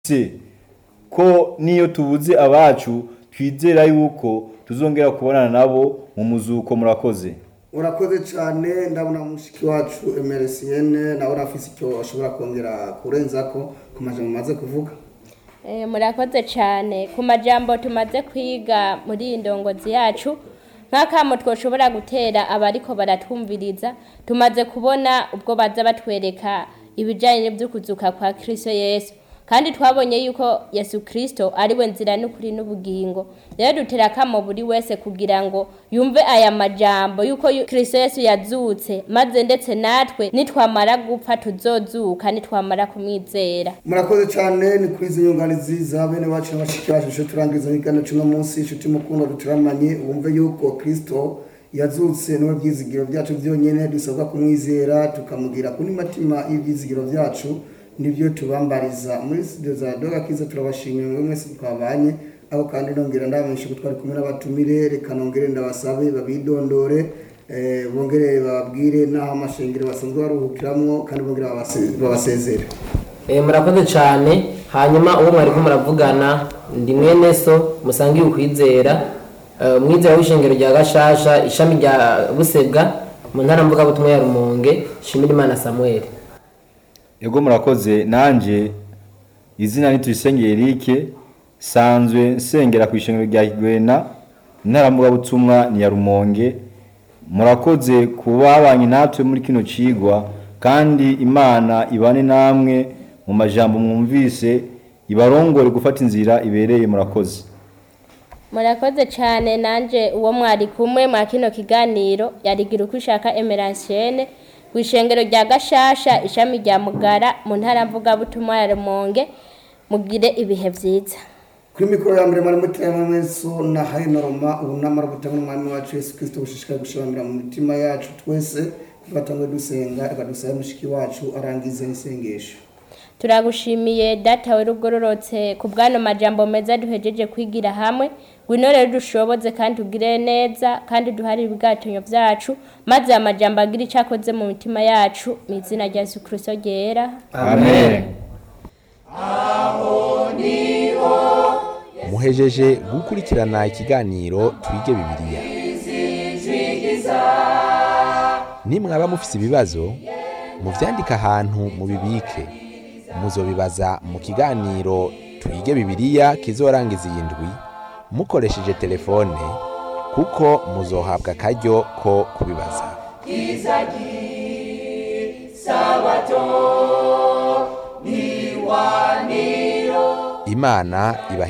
se ko niyo tubuze abacu twizera yuko tuzongera kubonana nabo mu muzuko murakoze urakoze cyane ndabona mushiki wacu emeresiyene nawe urafise icyo ashobora kongera kurenzako ku majambo umaze kuvuga Eh, murakoze cyane ku majambo tumaze kwiga muri iyi ndongozi yacu nk'akamo twoshobora gutera abariko baratwumviriza tumaze kubona ubwo baza batwereka ibijyanye n'ibyo kwa kirisito yesu kandi twabonye yuko yesu kirisito ari we nzira n'ukuri n'ubugingo rero dutera akamo buri wese kugira ngo yumve aya majambo yuko yu- kirisito yesu yazutse maze ndetse natwe nitwamara gupfa tuzozuka nitwamara kumwizera murakoze cyane ni kuri izi nyunganizi za bene wacu n'abashiki bacu isho turangiza ibiganiro cy'uno munsi inshuti mukunda duturamanye wumve yuko kristo yazutse niwe byizigiro byacu byonyine dusabwa kumwizera tukamugira kuri matima y'ibyizigiro byacu nibyo tubambariza muri studio za doga kiza turabashimira mwe mwese twabanye aho kandi nongera ndabamenyesha ko twari kumwe n'abatumire reka nongere ndabasabe babidondore eh, bongere bababwire n'aho amashengero basanzwe baruhukiramwo kandi bongere babase- babasezere Eh, murakoze cyane hanyuma uwo mwari ko muravugana ndi mwene so musangiye ukwizera eh, umwizera w'ishengero rya gashasha ishami rya busebwa mu ntara mvugabutumwa ya rumonge shimira imana samuel ego murakoze nanje izina ni tuyisenge Eric sanzwe nsengera ku ishengero rya Kigwena intaramugabutumwa ni ya Rumonge murakoze kuba babanye natwe muri kino cigwa kandi imana ibane namwe mu majambo mwumvise ibarongore gufata inzira ibereye murakoze murakoze cyane nanjye uwo mwari kumwe mwa kino kiganiro yarigira uko ushaka emeransiene ku ishengero rya gashasha ishami rya mugara mu ntara mvugabutumwa ya rumonge mugire ibihe byiza kuri mikoro ya mbere mwari muterana mweso na hayina roma ubu namara gutanga n'umwami wacu yesu kirisito gushishikara gushiramira mu mitima yacu twese tugatangwe dusenga akadusaba mushiki wacu arangize n'isengesho turagushimiye data we rugororotse ku bwano majambo meza duhejeje kwigira hamwe ngwino rero dushoboze kandi ugire neza kandi duhari ibigatonyo byacu maze amajambo agira icyo akoze mu mitima yacu mu izina rya yesu kirisito ryera amen muhejeje gukurikirana ikiganiro twige bibiliya nimwaba mufise ibibazo muvyandike ahantu mubibike muzobibaza mu kiganiro twige bibiliya kizorangiza iyi ndwi mukoresheje telefone kuko muzohabwa akaryo ko kubibaza imana ibahe